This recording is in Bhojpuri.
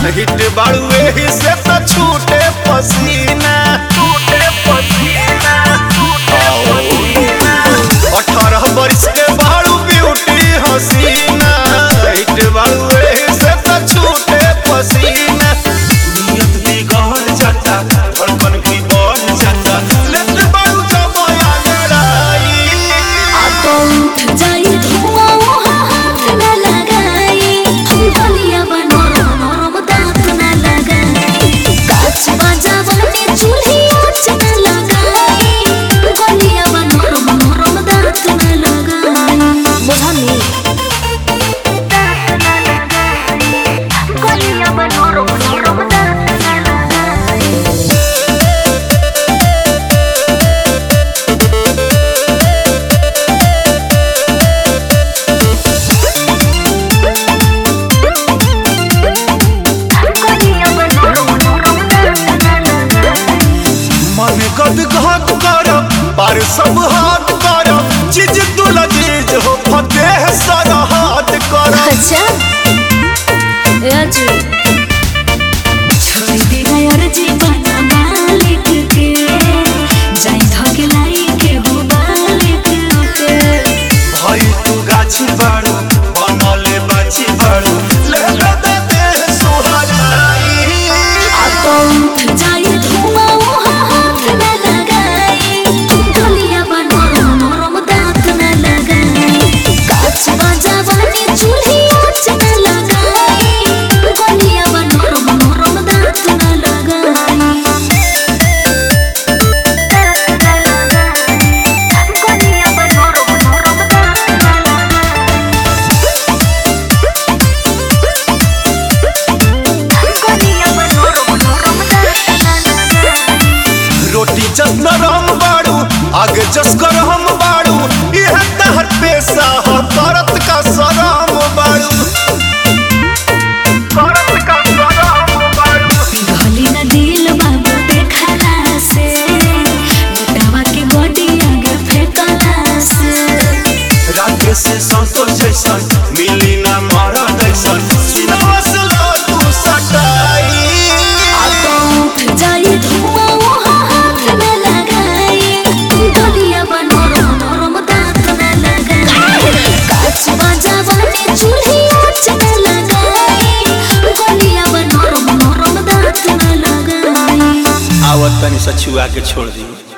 हिट बाड़ू एही से तो छूटे पसीना छूटे पसीना अठारह बरिस के बाड़ू ब्यूटी हसीना हिट बाड़ू एही से तो छूटे पसीना नियत बिगड़ जाता धड़कन भी बढ़ जाता लेट बाड़ू जब आगराई तो उठ जाई धुआं वहाँ हाथ न लगाई गलिया बनो नरम दांत न लगाई काच बजावनी चूल्ही आँच न लगाई गलिया बनो नरम दांत न लगाई बुझनी गलिया बनो नरम दांत न लगाई गलिया बनो नरम दांत न लगाई मन गद घात कर पर सब हाथ कर चीज तू लजीज हो फतेह सारा हाथ कर अच्छा राजू छोड़ दे यार जीवन मालिक के जाई धके लाई के हो मालिक के भाई तू गाछी बाड़ू बनले बाछी बाड़ू ले ले दे दे सुहाराई आ तो उठ जाई धुआं वहाँ हाथ न लगाई गलिया बनो नरम दांत न लगाई काच बजावनी चूल्ही आँच न लगाई गलिया बनो नरम दांत न लगाई गलिया बनो नरम दांत न लगाई गलिया बनो नरम दांत न लगाई रोटी जस नरम बाड़ू आगे जस गरम बाड़ू यह तहर पेशा हो करत का सराम बाड़ू करत का सराम बाड़ू पिघली न दिल बाबू देखला से बेटावा के बॉडी आगे फेंकला से राके से संतोष जैसन मिली ना मारा जैसन सिनेमा से लो तू सटाई आ तो उठ जाई धुआं वहाँ हाथ न लगाई गलिया बनो नरम दांत न लगाई काच बजावनी चूल्ही आँच न लगाई गलिया बनो नरम दांत न लगाई आवत तनी सछुआ के छोड़ दी